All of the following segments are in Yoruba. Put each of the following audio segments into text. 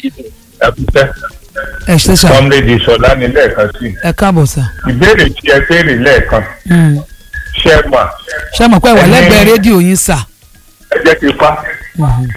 ẹkúṣẹ́ ẹ ṣe sà kọ́mlédì sọlá ní lẹ́ẹ̀kan sí ẹ káàbọ̀ sà. ìbéèrè tí ẹ béèrè lẹ́ẹ̀kan Mm. ṣé ẹ mà ṣé mo pẹ́ wà Ẹni- lẹ́gbẹ̀ẹ́ rédíò yín sà. ẹ jẹ́ kí n fa Mhm.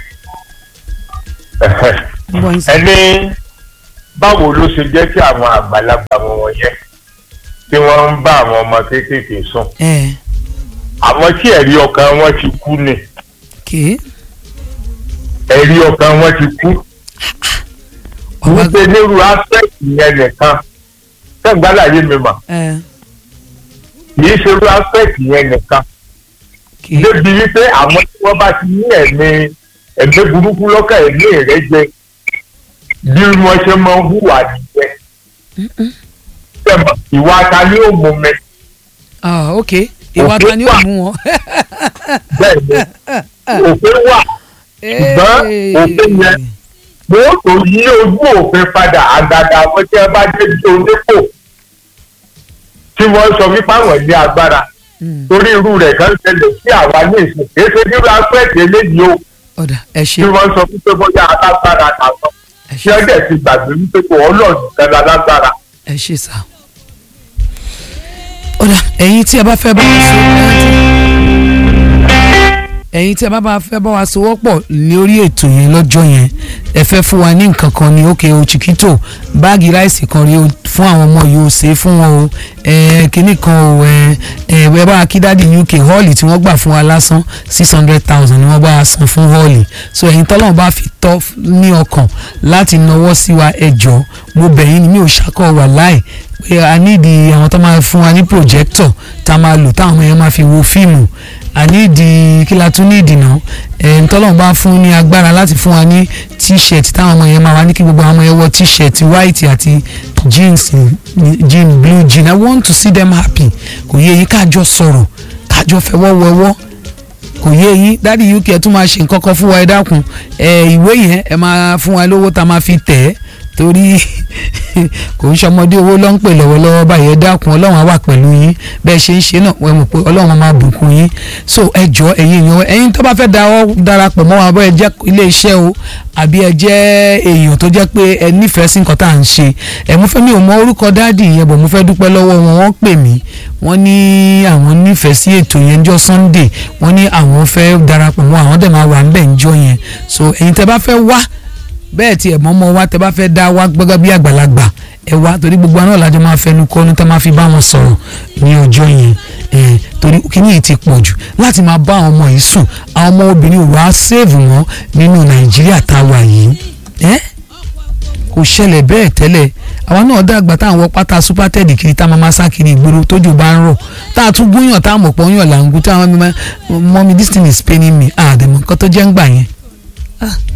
Ń bọ̀ yín sà. ẹni báwo ló ṣe jẹ́ kí àwọn àgbàlagbà wọn wọ̀nyẹn tí wọ́n ń bá àwọn ọmọ kéékèèké sùn ẹ àwọn tí ẹ̀rí ọkàn wọn ti kú ni kì í. ẹ̀rí ọkàn wọn ti kú ọba wípé nírú aspect yẹn nìkan tẹ̀gbálàyé mi mà ẹ kì í ṣe irú aspect yẹn nìkan kì í. débi wípé àwọn tí wọ́n bá ti ní ẹ̀mí ẹ̀mí burúkú lọ́kàn ẹ̀mí ìrẹ́jẹ bí wọ́n ṣe máa ń hùwà nìyẹn Tẹ̀mọ̀, ìwà ta ni ó mú mi ah ok ìwà ta ni ó mú wọn. bẹ́ẹ̀ ni òfin wà Ṣùgbọ́n òfin yẹn- mo tó yí ojú òfin padà àgàgà àwọn tí wọ́n bá dé bí onípò tí wọ́n sọ wípé àwọn ní agbára Mm. torí irú rẹ̀ kan ṣẹlẹ̀ sí àwa ní ìsìn èso nírú aspect eléyìí o ọ̀dà ẹ tí ṣe wọ́n sọ wípé bóyá alágbára làwọn ẹ tí ṣe wọ́n dẹ̀ ti gbàgbé wípé kò ọlọ́ọ̀dún kan lálágbára. ẹ ṣe sà. ọ̀dà ẹ̀yin tí ẹ bá fẹ́ bá wa so ẹ̀yin tí ẹ bá bá fẹ́ bá wa sowọ́ pọ̀ lórí ètò yẹn lọ́jọ́ yẹn ẹ fẹ́ fún wa ní nǹkan kan ní òkè o chiquito báàgì ráìsì kan rí o fún àwọn ọmọ yìí o ṣe é fún wọn o ẹ kínní kan o ẹ ẹ ẹ bá akídádì uk họ́ọ̀lì tí wọ́n gbà fún wa lásán six hundred thousand ni wọ́n bá wa san fún họ́ọ̀lì so ẹ̀yin tọ́lọ́run bá fi tọ́ ní ọkàn láti nawọ́ sí wa ẹ jọ̀ọ́ mo bẹ̀ yín ni mi ò ṣàkọ́ wà láì pé a nídìí àwọn tó máa fún wa ní projector tá a máa lò táwọn ọmọ yẹn máa fi wo fíìmù a nídìí kí la tún ní ìdìnà ẹ̀ ntọ́lọ́run bá fún ní agbára láti fún wa ní t-shirt táwọn ọmọ yẹn máa wá ní kí gbogbo àwọn ọmọ yẹn wọ t-shirt white àti jeans jean blue jean i want to see them happy kò yẹ yín káàjọ sọ̀rọ̀ káàjọ fẹwọ́ wẹwọ́ kò yé yín dádì uk ẹ tún máa ṣe nǹkan kan fún wa ẹ dákun ẹ ìwé yẹn ẹ máa fún wa lówó tá a máa fi tẹ̀ ẹ́ torí kò ń ṣọmọdé owó ló ń pè lọ́wọ́lọ́wọ́ báyìí ẹ dákun ọlọ́run á wà pẹ̀lú yín bẹ́ẹ̀ ṣe ń ṣe náà wọ́n mọ̀ pé ọlọ́run á máa bùkún yín so ẹ jọ ẹ̀yin èèyàn ẹ̀yin tó bá fẹ́ dáwọ́ darapọ̀ mọ́ wa bọ́ ẹ jẹ́ ilé iṣẹ́ o àbí ẹ jẹ́ èèyàn tó jẹ́ pé ẹ nífẹ̀ẹ́ sí nǹkan tá à ń ṣe ẹ mo fẹ́ mi ò mọ orúkọ dáàdì yẹn bọ̀ mo fẹ́ dúpẹ́ lọ́wọ́ wọn wọ́n pè mí wọ́n ní àwọn nífẹ̀ẹ́ sí ètò yẹn jọ sunday wọ́n ní àwọn fẹ́ darapọ̀ mọ́ àwọn dẹ̀ máa wà ń bẹ̀ ń jọ yẹn so ẹ̀yin tẹ́ bá fẹ́ wá bẹ́ẹ̀ tí ẹ̀ mọ́mọ́ wa tẹ́ bá fẹ́ dá wa gbọ́gbọ́ bí àgbàlagbà ẹ wá torí gbogbo àná làjọ máa fẹnu kọ́nu tẹ́ máa fi bá wọn sọ̀rọ̀ ní ọjọ́ yẹn ẹ̀ torí kíní yìí ti pọ̀ jù láti máa bá àwọn ọmọ yìí sùn àwọn ọmọ obìnrin ò wá sèèvù wọn nínú nàìjíríà tá a wà yìí ẹ́ kò ṣẹlẹ̀ bẹ́ẹ̀ tẹ́lẹ̀ àwa náà dàgbà tá à ń wọ pátá súpátẹ́ẹ̀dì kiri tá a máa máa sá kiri ìgboro tójú bá ń rọ̀ tá a tún gúnyàn tá a mọ̀ pọ̀ ń yàn là ń gún tá a máa mọ́ mi this thing is paining me àdèmọ̀ nǹkan tó jẹ́ ń gbà yẹn